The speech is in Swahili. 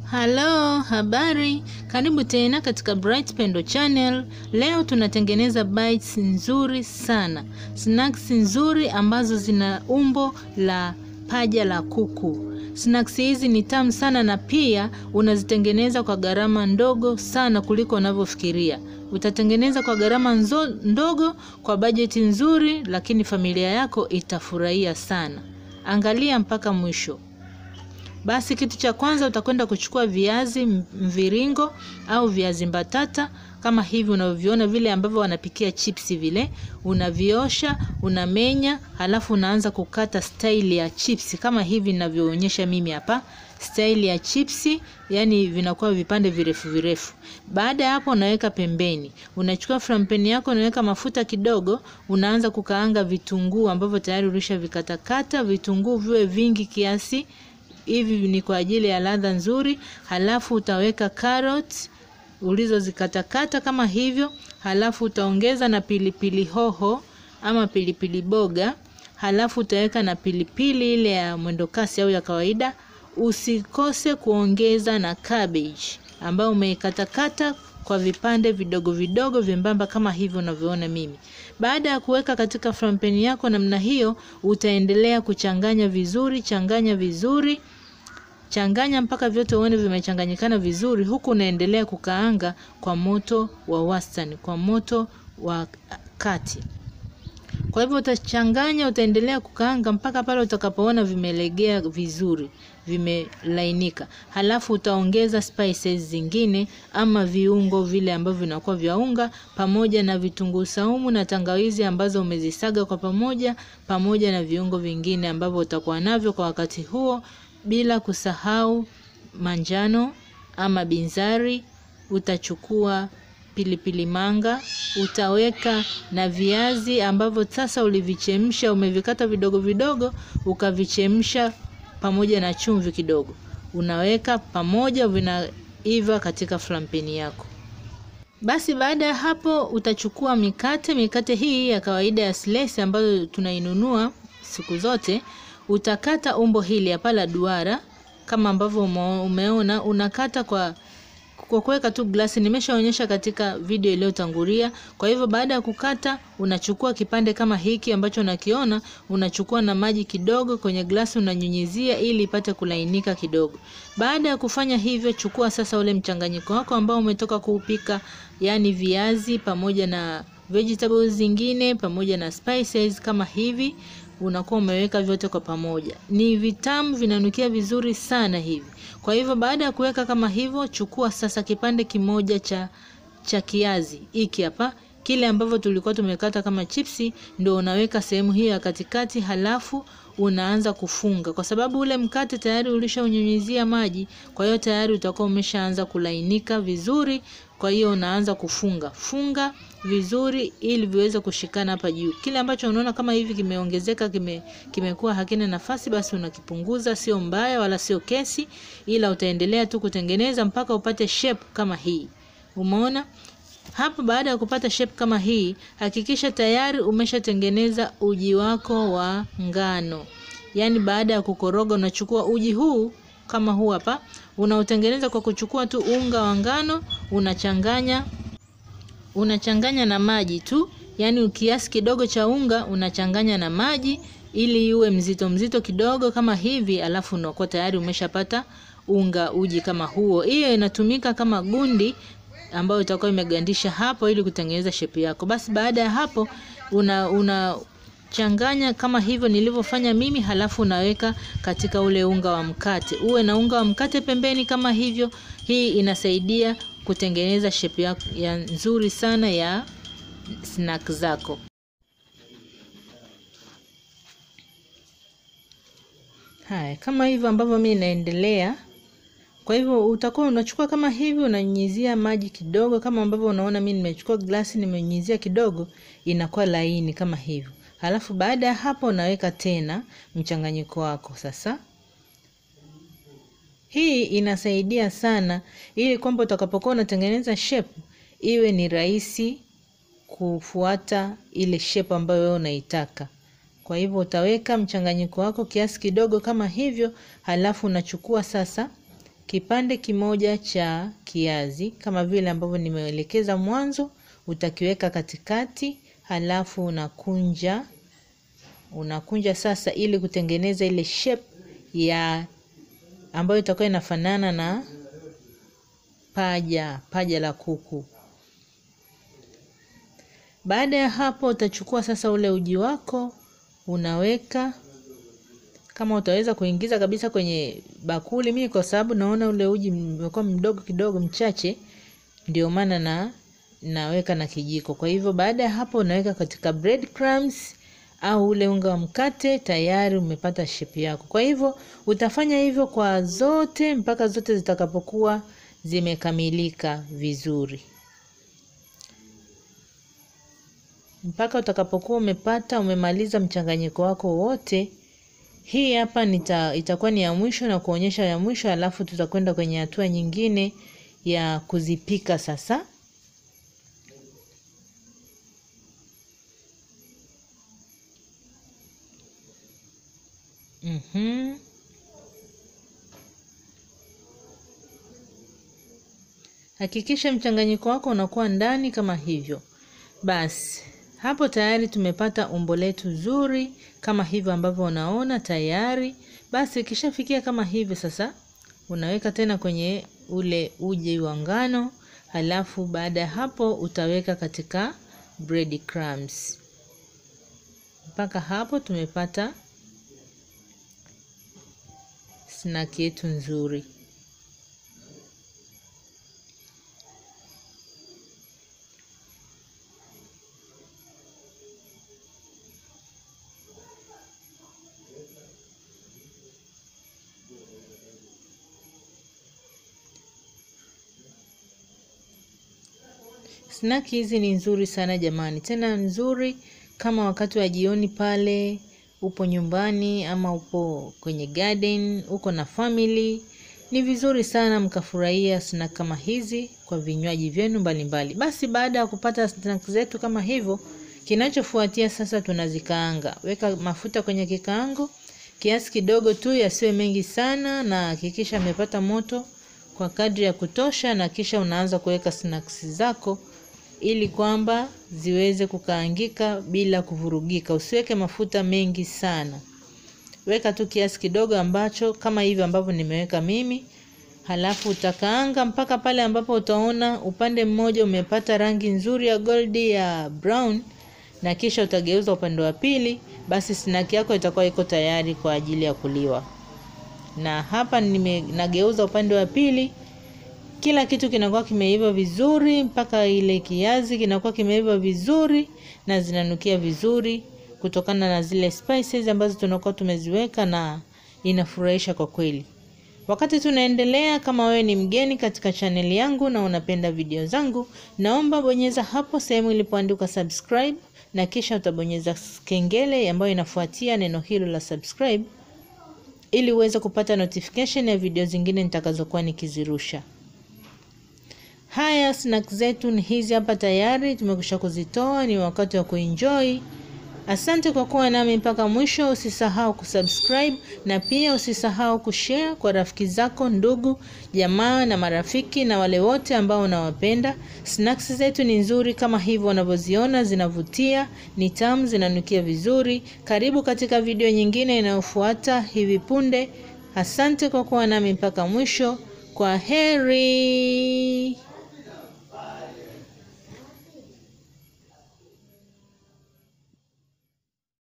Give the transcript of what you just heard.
Halo, habari. Karibu tena katika Bright Pendo Channel. Leo tunatengeneza bites nzuri sana. Snacks nzuri ambazo zina umbo la paja la kuku. Snacks hizi ni tamu sana na pia unazitengeneza kwa gharama ndogo sana kuliko unavyofikiria. Utatengeneza kwa gharama nzo- ndogo kwa bajeti nzuri, lakini familia yako itafurahia sana. Angalia mpaka mwisho. Basi kitu cha kwanza utakwenda kuchukua viazi mviringo au viazi mbatata kama hivi unavyoviona vile ambavyo wanapikia chipsi vile, unaviosha, unamenya, halafu unaanza kukata staili ya chipsi kama hivi ninavyoonyesha mimi hapa. Staili ya chipsi, yani vinakuwa vipande virefu virefu. Baada ya hapo unaweka pembeni. Unachukua frampeni yako unaweka mafuta kidogo, unaanza kukaanga vitunguu ambavyo tayari ulishavikatakata, vitunguu viwe vingi kiasi hivi ni kwa ajili ya ladha nzuri. Halafu utaweka carrot ulizozikatakata kama hivyo, halafu utaongeza na pilipili hoho ama pilipili boga, halafu utaweka na pilipili ile ya mwendokasi au ya kawaida. Usikose kuongeza na cabbage ambayo umeikatakata kwa vipande vidogo vidogo vyembamba kama hivyo unavyoona mimi. Baada ya kuweka katika frampeni yako namna hiyo, utaendelea kuchanganya vizuri, changanya vizuri, changanya mpaka vyote uone vimechanganyikana vizuri, huku unaendelea kukaanga kwa moto wa wastani, kwa moto wa kati. Kwa hivyo utachanganya, utaendelea kukaanga mpaka pale utakapoona vimelegea vizuri, vimelainika. Halafu utaongeza spices zingine ama viungo vile ambavyo vinakuwa vya unga pamoja na vitunguu saumu na tangawizi ambazo umezisaga kwa pamoja pamoja na viungo vingine ambavyo utakuwa navyo kwa wakati huo bila kusahau manjano ama binzari. Utachukua pilipili manga, utaweka na viazi ambavyo sasa ulivichemsha, umevikata vidogo vidogo, ukavichemsha pamoja na chumvi kidogo, unaweka pamoja, vinaiva katika frampeni yako. Basi baada ya hapo utachukua mikate, mikate hii ya kawaida ya slice ambayo tunainunua siku zote, utakata umbo hili hapa la duara kama ambavyo umeona, unakata kwa kwa kuweka tu glasi. Nimeshaonyesha katika video iliyotangulia. Kwa hivyo baada ya kukata, unachukua kipande kama hiki ambacho unakiona, unachukua na maji kidogo kwenye glasi, unanyunyizia ili ipate kulainika kidogo. Baada ya kufanya hivyo, chukua sasa ule mchanganyiko wako ambao umetoka kuupika, yani viazi pamoja na vegetables zingine pamoja na spices kama hivi unakuwa umeweka vyote kwa pamoja. Ni vitamu, vinanukia vizuri sana hivi. Kwa hivyo baada ya kuweka kama hivyo, chukua sasa kipande kimoja cha cha kiazi hiki hapa, kile ambavyo tulikuwa tumekata kama chipsi, ndio unaweka sehemu hiyo ya katikati, halafu unaanza kufunga, kwa sababu ule mkate tayari ulishaunyunyizia maji, kwa hiyo tayari utakuwa umeshaanza kulainika vizuri. Kwa hiyo unaanza kufunga funga vizuri ili viweze kushikana hapa juu. Kile ambacho unaona kama hivi kimeongezeka, kime kimekuwa hakina nafasi, basi unakipunguza. Sio mbaya wala sio kesi, ila utaendelea tu kutengeneza mpaka upate shape kama hii. Umeona hapo? Baada ya kupata shape kama hii, hakikisha tayari umeshatengeneza uji wako wa ngano. Yaani baada ya kukoroga, unachukua uji huu kama huu hapa, unaotengeneza kwa kuchukua tu unga wa ngano, unachanganya unachanganya na maji tu, yaani kiasi kidogo cha unga unachanganya na maji ili iwe mzito mzito kidogo kama hivi, alafu unakuwa tayari umeshapata unga uji kama huo. Hiyo inatumika kama gundi ambayo itakuwa imegandisha hapo ili kutengeneza shepu yako. Basi baada ya hapo una, una changanya kama hivyo nilivyofanya mimi, halafu unaweka katika ule unga wa mkate. Uwe na unga wa mkate pembeni kama hivyo. Hii inasaidia kutengeneza shape ya, ya nzuri sana ya snack zako. Haya, kama hivyo ambavyo mimi naendelea. Kwa hivyo utakuwa unachukua kama hivi, unanyunyizia maji kidogo, kama ambavyo unaona mimi nimechukua glasi, nimenyunyizia kidogo, inakuwa laini kama hivyo. Halafu baada ya hapo unaweka tena mchanganyiko wako sasa hii inasaidia sana ili kwamba utakapokuwa unatengeneza shape iwe ni rahisi kufuata ile shape ambayo wewe unaitaka. Kwa hivyo utaweka mchanganyiko wako kiasi kidogo kama hivyo, halafu unachukua sasa kipande kimoja cha kiazi kama vile ambavyo nimeelekeza mwanzo, utakiweka katikati, halafu unakunja unakunja sasa, ili kutengeneza ile shape ya ambayo itakuwa inafanana na paja paja la kuku. Baada ya hapo, utachukua sasa ule uji wako unaweka kama utaweza kuingiza kabisa kwenye bakuli. Mimi kwa sababu naona ule uji umekuwa mdogo kidogo, mchache, ndio maana na naweka na kijiko. Kwa hivyo baada ya hapo, unaweka katika bread crumbs au ule unga wa mkate, tayari umepata shape yako. Kwa hivyo utafanya hivyo kwa zote mpaka zote zitakapokuwa zimekamilika vizuri, mpaka utakapokuwa umepata umemaliza mchanganyiko wako wote. Hii hapa nita, itakuwa ni ya mwisho na kuonyesha ya mwisho, alafu tutakwenda kwenye hatua nyingine ya kuzipika sasa. Mhm. Hakikisha mchanganyiko wako unakuwa ndani kama hivyo. Basi hapo tayari tumepata umbo letu zuri kama hivyo ambavyo unaona tayari. Basi ikishafikia kama hivi sasa, unaweka tena kwenye ule uji wa ngano, halafu baada ya hapo utaweka katika bread crumbs. Mpaka hapo tumepata snack yetu nzuri. Snack hizi ni nzuri sana jamani, tena nzuri kama wakati wa jioni pale upo nyumbani ama upo kwenye garden, uko na family, ni vizuri sana mkafurahia snack kama hizi kwa vinywaji vyenu mbalimbali. Basi baada ya kupata snack zetu kama hivyo, kinachofuatia sasa tunazikaanga. Weka mafuta kwenye kikaango kiasi kidogo tu, yasiwe mengi sana, na hakikisha amepata moto kwa kadri ya kutosha, na kisha unaanza kuweka snacks zako ili kwamba ziweze kukaangika bila kuvurugika. Usiweke mafuta mengi sana, weka tu kiasi kidogo ambacho kama hivi ambavyo nimeweka mimi, halafu utakaanga mpaka pale ambapo utaona upande mmoja umepata rangi nzuri ya goldi ya brown, na kisha utageuza upande wa pili. Basi snack yako itakuwa iko tayari kwa ajili ya kuliwa. Na hapa nime nageuza upande wa pili kila kitu kinakuwa kimeiva vizuri, mpaka ile kiazi kinakuwa kimeiva vizuri na zinanukia vizuri kutokana na zile spices ambazo tunakuwa tumeziweka, na inafurahisha kwa kweli. Wakati tunaendelea, kama wewe ni mgeni katika chaneli yangu na unapenda video zangu, naomba bonyeza hapo sehemu ilipoandikwa subscribe, na kisha utabonyeza kengele ambayo inafuatia neno hilo la subscribe, ili uweze kupata notification ya video zingine nitakazokuwa nikizirusha. Haya, snack zetu ni hizi hapa tayari, tumekwisha kuzitoa. Ni wakati wa kuenjoy. Asante kwa kuwa nami mpaka mwisho. Usisahau kusubscribe na pia usisahau kushare kwa rafiki zako, ndugu, jamaa na marafiki na wale wote ambao unawapenda. Snacks zetu ni nzuri kama hivyo unavyoziona, zinavutia, ni tamu, zinanukia vizuri. Karibu katika video nyingine inayofuata hivi punde. Asante kwa kuwa nami mpaka mwisho. Kwa heri.